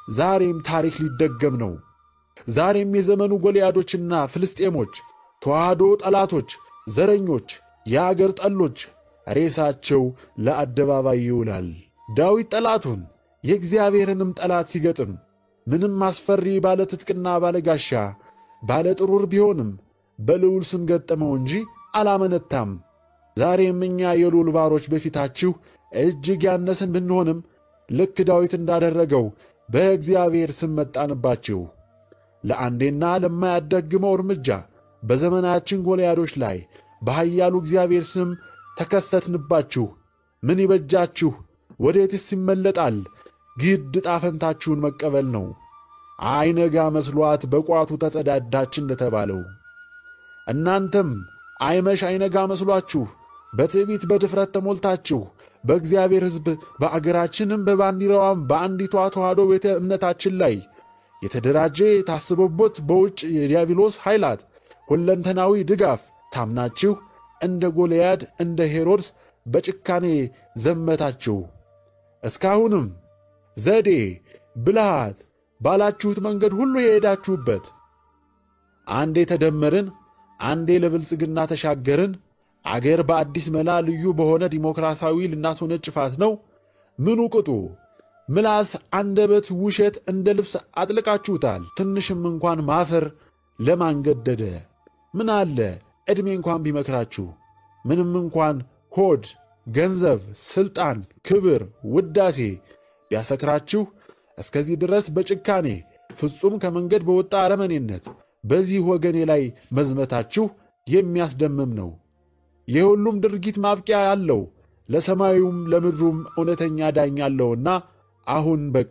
ዛሬም ታሪክ ሊደገም ነው። ዛሬም የዘመኑ ጎልያዶችና ፍልስጤሞች፣ ተዋህዶ ጠላቶች፣ ዘረኞች፣ የአገር ጠሎች ሬሳቸው ለአደባባይ ይውላል። ዳዊት ጠላቱን የእግዚአብሔርንም ጠላት ሲገጥም ምንም አስፈሪ ባለ ትጥቅና ባለ ጋሻ ባለ ጥሩር ቢሆንም በልዑል ስም ገጠመው እንጂ አላመነታም። ዛሬም እኛ የልዑል ባሮች በፊታችሁ እጅግ ያነስን ብንሆንም ልክ ዳዊት እንዳደረገው በእግዚአብሔር ስም መጣንባችሁ። ለአንዴና ለማያዳግመው እርምጃ በዘመናችን ጎልያዶች ላይ በኃያሉ እግዚአብሔር ስም ተከሰትንባችሁ። ምን ይበጃችሁ? ወዴትስ ይመለጣል? ግድ ጣፈንታችሁን መቀበል ነው። አይነጋ መስሏት በቋቱ ተጸዳዳች እንደተባለው እናንተም አይመሽ አይነጋ መስሏችሁ በትዕቢት በድፍረት ተሞልታችሁ በእግዚአብሔር ሕዝብ በአገራችንም በባንዲራዋም በአንዲቷ ተዋሕዶ ቤተ እምነታችን ላይ የተደራጀ ታስቦበት በውጭ የዲያብሎስ ኃይላት ሁለንተናዊ ድጋፍ ታምናችሁ እንደ ጎልያድ እንደ ሄሮድስ በጭካኔ ዘመታችሁ። እስካሁንም ዘዴ ብልሃት ባላችሁት መንገድ ሁሉ የሄዳችሁበት አንዴ ተደመርን፣ አንዴ ለብልጽግና ተሻገርን፣ አገር በአዲስ መላ ልዩ በሆነ ዲሞክራሲያዊ ልናስወነጭፋት ነው። ምኑ ቅጡ ምላስ፣ አንደበት፣ ውሸት እንደ ልብስ አጥልቃችሁታል። ትንሽም እንኳን ማፈር ለማንገደደ ምን አለ ዕድሜ እንኳን ቢመክራችሁ፣ ምንም እንኳን ሆድ፣ ገንዘብ፣ ሥልጣን፣ ክብር፣ ውዳሴ ቢያሰክራችሁ እስከዚህ ድረስ በጭካኔ ፍጹም ከመንገድ በወጣ አረመኔነት በዚህ ወገኔ ላይ መዝመታችሁ የሚያስደምም ነው። የሁሉም ድርጊት ማብቂያ ያለው ለሰማዩም ለምድሩም እውነተኛ ዳኛ አለውና አሁን በቃ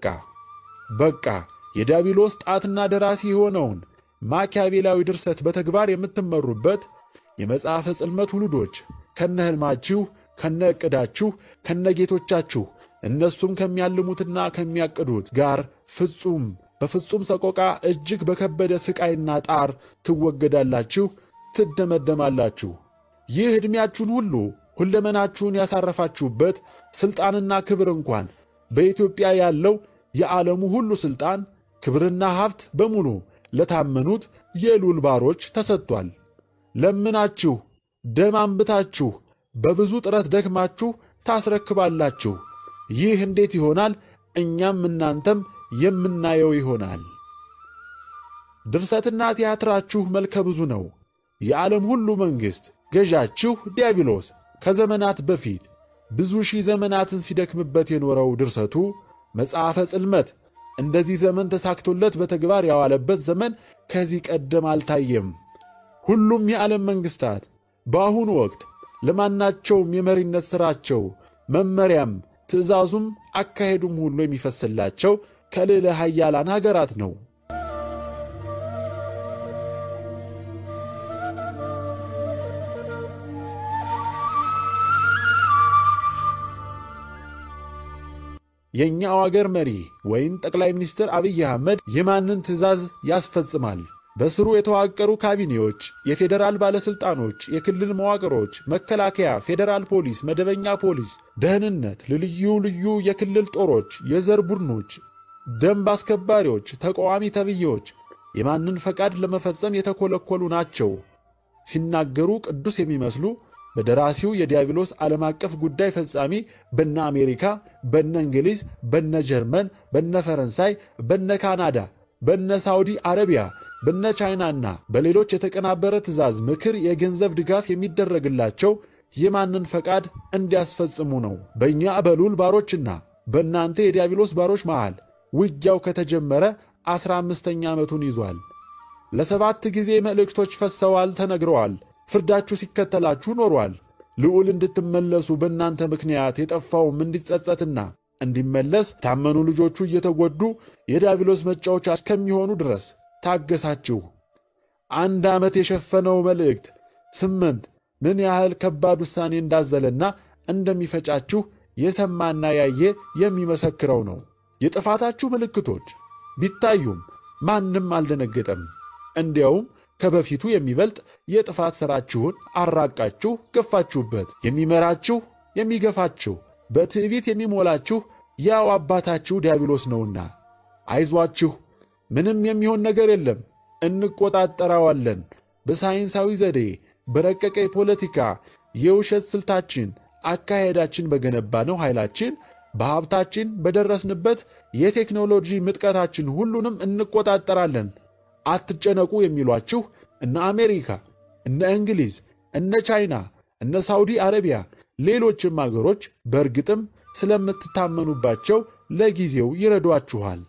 በቃ የዲያብሎስ ጣትና ደራሲ የሆነውን ማኪያቬላዊ ድርሰት በተግባር የምትመሩበት የመጽሐፈ ጽልመት ውሉዶች ከነ ሕልማችሁ ከነ ዕቅዳችሁ ከነ ጌቶቻችሁ እነሱም ከሚያልሙትና ከሚያቅዱት ጋር ፍጹም በፍጹም ሰቆቃ እጅግ በከበደ ሥቃይና ጣር ትወገዳላችሁ፣ ትደመደማላችሁ። ይህ ዕድሜያችሁን ሁሉ ሁለመናችሁን ያሳረፋችሁበት ሥልጣንና ክብር እንኳን በኢትዮጵያ ያለው የዓለሙ ሁሉ ሥልጣን ክብርና ሀብት በሙሉ ለታመኑት የልዑል ባሮች ተሰጥቷል። ለምናችሁ ደም አንብታችሁ በብዙ ጥረት ደክማችሁ ታስረክባላችሁ። ይህ እንዴት ይሆናል? እኛም እናንተም የምናየው ይሆናል። ድርሰትና ቲያትራችሁ መልከ ብዙ ነው። የዓለም ሁሉ መንግሥት ገዣችሁ ዲያብሎስ ከዘመናት በፊት ብዙ ሺህ ዘመናትን ሲደክምበት የኖረው ድርሰቱ መጽሐፈ ጽልመት እንደዚህ ዘመን ተሳክቶለት በተግባር ያዋለበት ዘመን ከዚህ ቀደም አልታየም። ሁሉም የዓለም መንግሥታት በአሁኑ ወቅት ለማናቸውም የመሪነት ሥራቸው መመሪያም ትእዛዙም አካሄዱም ሁሉ የሚፈስላቸው ከልዕለ ኃያላን ሀገራት ነው። የእኛው አገር መሪ ወይም ጠቅላይ ሚኒስትር አብይ አህመድ የማንን ትእዛዝ ያስፈጽማል? በስሩ የተዋቀሩ ካቢኔዎች፣ የፌዴራል ባለሥልጣኖች፣ የክልል መዋቅሮች፣ መከላከያ፣ ፌዴራል ፖሊስ፣ መደበኛ ፖሊስ፣ ደህንነት፣ ልዩ ልዩ የክልል ጦሮች፣ የዘር ቡድኖች፣ ደንብ አስከባሪዎች፣ ተቃዋሚ ተብዬዎች የማንን ፈቃድ ለመፈጸም የተኮለኮሉ ናቸው። ሲናገሩ ቅዱስ የሚመስሉ በደራሲው የዲያብሎስ ዓለም አቀፍ ጉዳይ ፈጻሚ በነ አሜሪካ፣ በነ እንግሊዝ፣ በነ ጀርመን፣ በነ ፈረንሳይ፣ በነ ካናዳ፣ በነ ሳውዲ አረቢያ፣ በነ ቻይናና በሌሎች የተቀናበረ ትእዛዝ፣ ምክር፣ የገንዘብ ድጋፍ የሚደረግላቸው የማንን ፈቃድ እንዲያስፈጽሙ ነው? በእኛ በልዑል ባሮችና በእናንተ የዲያብሎስ ባሮች መሃል ውጊያው ከተጀመረ ዐሥራ አምስተኛ ዓመቱን ይዟል። ለሰባት ጊዜ መልእክቶች ፈሰዋል፣ ተነግረዋል። ፍርዳችሁ ሲከተላችሁ ኖሯል። ልዑል እንድትመለሱ በእናንተ ምክንያት የጠፋውም እንዲጸጸትና እንዲመለስ ታመኑ ልጆቹ እየተጎዱ የዲያብሎስ መጫወቻ እስከሚሆኑ ድረስ ታገሳችሁ። አንድ ዓመት የሸፈነው መልእክት ስምንት ምን ያህል ከባድ ውሳኔ እንዳዘለና እንደሚፈጫችሁ የሰማና ያየ የሚመሰክረው ነው። የጥፋታችሁ ምልክቶች ቢታዩም ማንም አልደነገጠም። እንዲያውም ከበፊቱ የሚበልጥ የጥፋት ሥራችሁን አራቃችሁ ገፋችሁበት። የሚመራችሁ የሚገፋችሁ፣ በትዕቢት የሚሞላችሁ ያው አባታችሁ ዲያብሎስ ነውና አይዟችሁ፣ ምንም የሚሆን ነገር የለም፣ እንቆጣጠረዋለን። በሳይንሳዊ ዘዴ፣ በረቀቀ የፖለቲካ የውሸት ስልታችን፣ አካሄዳችን በገነባነው ኃይላችን፣ በሀብታችን፣ በደረስንበት የቴክኖሎጂ ምጥቀታችን ሁሉንም እንቆጣጠራለን። አትጨነቁ የሚሏችሁ እነ አሜሪካ፣ እነ እንግሊዝ፣ እነ ቻይና፣ እነ ሳውዲ አረቢያ፣ ሌሎችም አገሮች በእርግጥም ስለምትታመኑባቸው ለጊዜው ይረዷችኋል።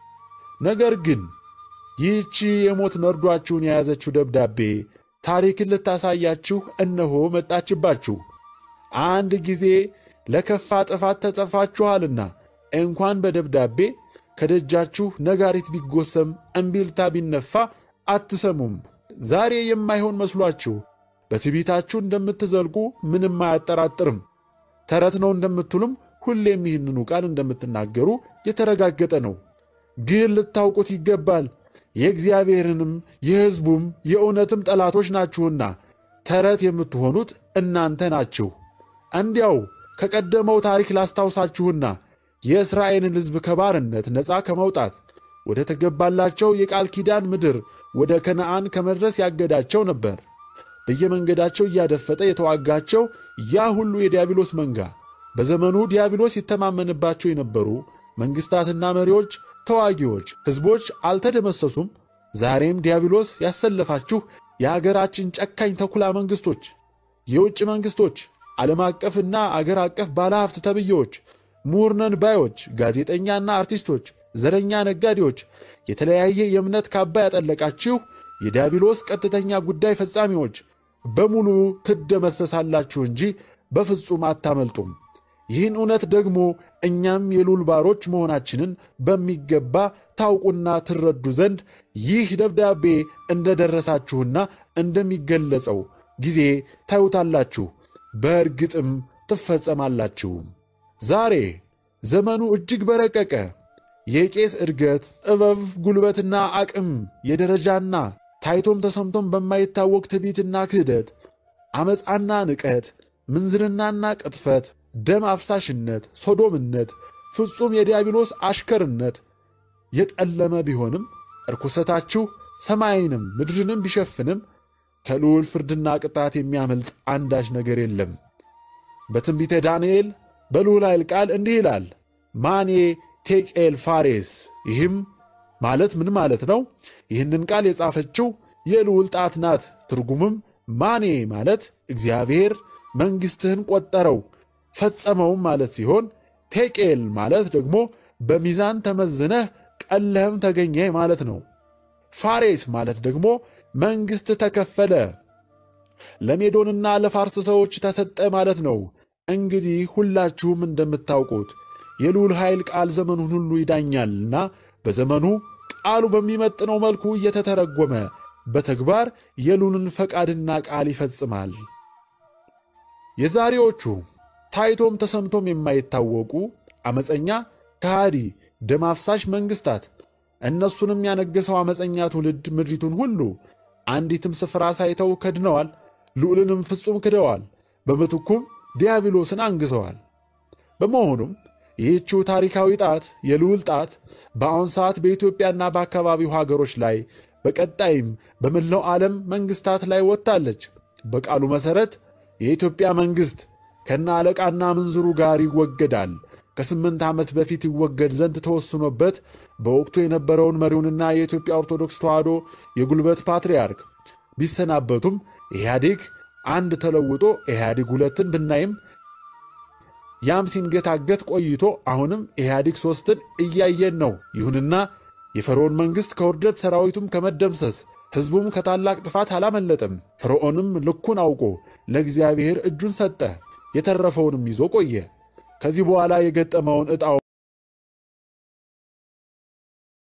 ነገር ግን ይህቺ የሞት መርዷችሁን የያዘችው ደብዳቤ ታሪክን ልታሳያችሁ እነሆ መጣችባችሁ። አንድ ጊዜ ለከፋ ጥፋት ተጸፋችኋልና እንኳን በደብዳቤ ከደጃችሁ ነጋሪት ቢጎሰም እምቢልታ ቢነፋ አትሰሙም። ዛሬ የማይሆን መስሏችሁ በትዕቢታችሁ እንደምትዘልቁ ምንም አያጠራጥርም። ተረት ነው እንደምትሉም ሁሌም ይህንኑ ቃል እንደምትናገሩ የተረጋገጠ ነው። ግን ልታውቁት ይገባል የእግዚአብሔርንም የሕዝቡም የእውነትም ጠላቶች ናችሁና ተረት የምትሆኑት እናንተ ናችሁ። እንዲያው ከቀደመው ታሪክ ላስታውሳችሁና የእስራኤልን ሕዝብ ከባርነት ነፃ ከመውጣት ወደ ተገባላቸው የቃል ኪዳን ምድር ወደ ከነዓን ከመድረስ ያገዳቸው ነበር። በየመንገዳቸው እያደፈጠ የተዋጋቸው ያ ሁሉ የዲያብሎስ መንጋ በዘመኑ ዲያብሎስ ይተማመንባቸው የነበሩ መንግሥታትና መሪዎች ተዋጊዎች ሕዝቦች አልተደመሰሱም። ዛሬም ዲያብሎስ ያሰለፋችሁ የአገራችን ጨካኝ ተኩላ መንግሥቶች፣ የውጭ መንግሥቶች፣ ዓለም አቀፍና አገር አቀፍ ባለሀብት ተብዬዎች፣ ምሁርነን ባዮች፣ ጋዜጠኛና አርቲስቶች፣ ዘረኛ ነጋዴዎች፣ የተለያየ የእምነት ካባ ያጠለቃችሁ የዲያብሎስ ቀጥተኛ ጉዳይ ፈጻሚዎች በሙሉ ትደመሰሳላችሁ እንጂ በፍጹም አታመልጡም። ይህን እውነት ደግሞ እኛም የልዑል ባሮች መሆናችንን በሚገባ ታውቁና ትረዱ ዘንድ ይህ ደብዳቤ እንደደረሳችሁና እንደሚገለጸው ጊዜ ታዩታላችሁ፣ በእርግጥም ትፈጸማላችሁ። ዛሬ ዘመኑ እጅግ በረቀቀ የቄስ እድገት፣ ጥበብ፣ ጉልበትና አቅም የደረጃና ታይቶም ተሰምቶም በማይታወቅ ትዕቢትና ክህደት፣ ዓመፃና ንቀት፣ ምንዝርናና ቅጥፈት ደም አፍሳሽነት፣ ሶዶምነት፣ ፍጹም የዲያብሎስ አሽከርነት የጠለመ ቢሆንም እርኩሰታችሁ ሰማይንም ምድርንም ቢሸፍንም ከልዑል ፍርድና ቅጣት የሚያመልጥ አንዳች ነገር የለም። በትንቢተ ዳንኤል በልዑል ኃይል ቃል እንዲህ ይላል፣ ማኔ ቴቄል ፋሬስ። ይህም ማለት ምን ማለት ነው? ይህንን ቃል የጻፈችው የልዑል ጣት ናት። ትርጉምም ማኔ ማለት እግዚአብሔር መንግሥትህን ቆጠረው ፈጸመውም ማለት ሲሆን ቴቄል ማለት ደግሞ በሚዛን ተመዝነህ ቀለህም ተገኘ ማለት ነው። ፋሬስ ማለት ደግሞ መንግሥት ተከፈለ፣ ለሜዶንና ለፋርስ ሰዎች ተሰጠ ማለት ነው። እንግዲህ ሁላችሁም እንደምታውቁት የልዑል ኃይል ቃል ዘመኑን ሁሉ ይዳኛልና በዘመኑ ቃሉ በሚመጥነው መልኩ እየተተረጎመ በተግባር የልዑልን ፈቃድና ቃል ይፈጽማል። የዛሬዎቹ ታይቶም ተሰምቶም የማይታወቁ ዓመፀኛ፣ ከሃዲ፣ ደም አፍሳሽ መንግሥታት እነሱንም ያነገሰው ዓመፀኛ ትውልድ ምድሪቱን ሁሉ አንዲትም ስፍራ ሳይተው ከድነዋል። ልዑልንም ፍጹም ክደዋል። በምትኩም ዲያብሎስን አንግሰዋል። በመሆኑም ይህችው ታሪካዊ ጣት የልዑል ጣት በአሁን ሰዓት በኢትዮጵያና በአካባቢው ሀገሮች ላይ በቀጣይም በመላው ዓለም መንግሥታት ላይ ወጥታለች። በቃሉ መሠረት የኢትዮጵያ መንግሥት ከነ አለቃና ምንዝሩ ጋር ይወገዳል። ከስምንት ዓመት በፊት ይወገድ ዘንድ ተወስኖበት በወቅቱ የነበረውን መሪውንና የኢትዮጵያ ኦርቶዶክስ ተዋሕዶ የጉልበት ፓትርያርክ ቢሰናበቱም ኢህአዴግ አንድ ተለውጦ ኢህአዴግ ሁለትን ብናይም ያም ሲንገታገት ቆይቶ አሁንም ኢህአዴግ ሦስትን እያየን ነው። ይሁንና የፈርዖን መንግሥት ከውርደት ሰራዊቱም ከመደምሰስ ሕዝቡም ከታላቅ ጥፋት አላመለጠም። ፈርዖንም ልኩን አውቆ ለእግዚአብሔር እጁን ሰጠ፣ የተረፈውንም ይዞ ቆየ። ከዚህ በኋላ የገጠመውን ዕጣው